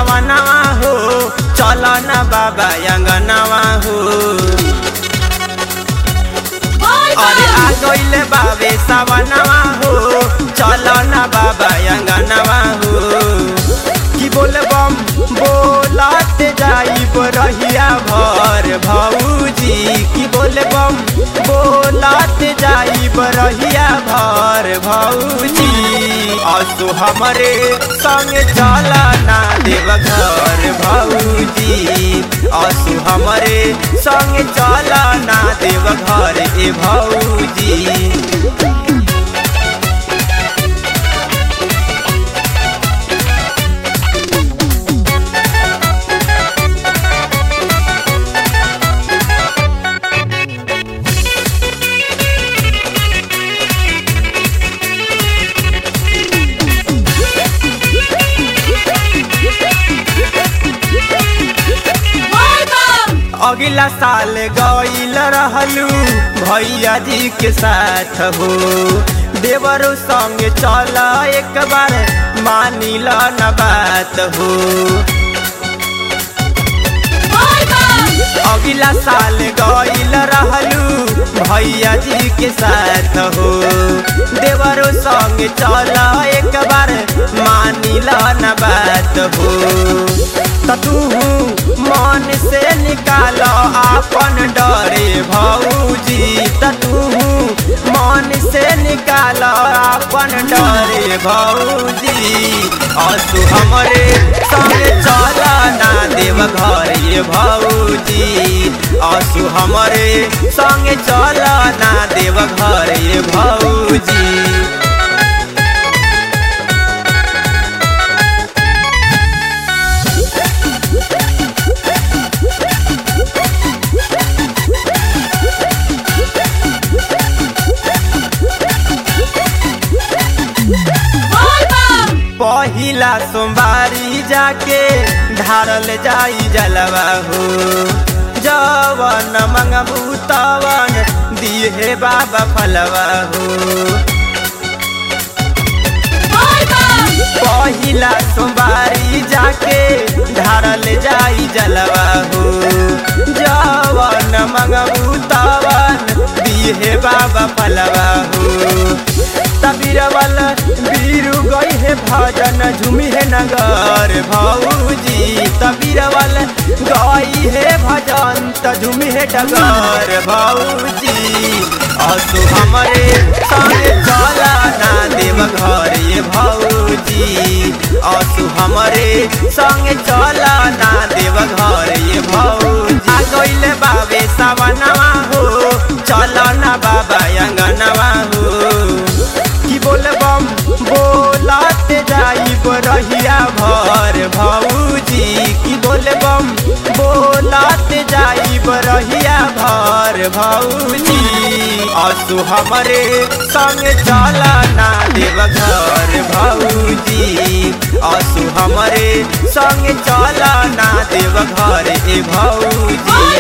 सवनवा हो चल न बाबा अंगनवा हो अरे आ गइले बाबे सवनवा हो चल न बाबा अंगनवा हो की बोल बम बोलत जाइब रहिया भर भौजी की बोल बम बोलत जाइब रहिया भर भौजी असु हमरे संग चल ना देव घर भौजी असु हमरे संग चल ना देव घर ए भौजी अगला साल गईल रहलू भैया जी के साथ हो देवरो संग चल एक बार मानिल न बात हो अगला साल गईल रहलू भैया जी के साथ हो देवरो संग चल एक बार मानिल न बात हो तू मन से निकाल अपन डरे भौजी तू मन से निकाल अपन डरे भौजी असु हमरे संग चल ना देव घर ये भौजी असु हमरे संग चल ना देव घर ये भौजी पहिला सोमवारी जाके ढारल जाई जलवा हो जवन मंगबू तवन दिहे बाबा फलवा हो पहिला सोमवारी जाके ढारल जाई जलवा हो जवन मंगबू तवन दिहे बाबा फलवा हो तबीरवल बीरू गई है भजन झूमी है नगर भौजी तबीरवल गई है भजन त झूमी है डगर भौजी असु हमरे संगे चला ना देव घर ये भौजी असु हमरे संगे चला ना देव घर ये भौजी आ गइले बाबे सवनवा हो चल ना बाबा अंगनवा हो की बोल बम बोलत जाइब रहिया भर भौजी की बोल बम बोलत जाइब रहिया भर भौजी असु हमरे संग चल ना देव घर भौजी असु हमरे संग चल ना देव घर ए भौजी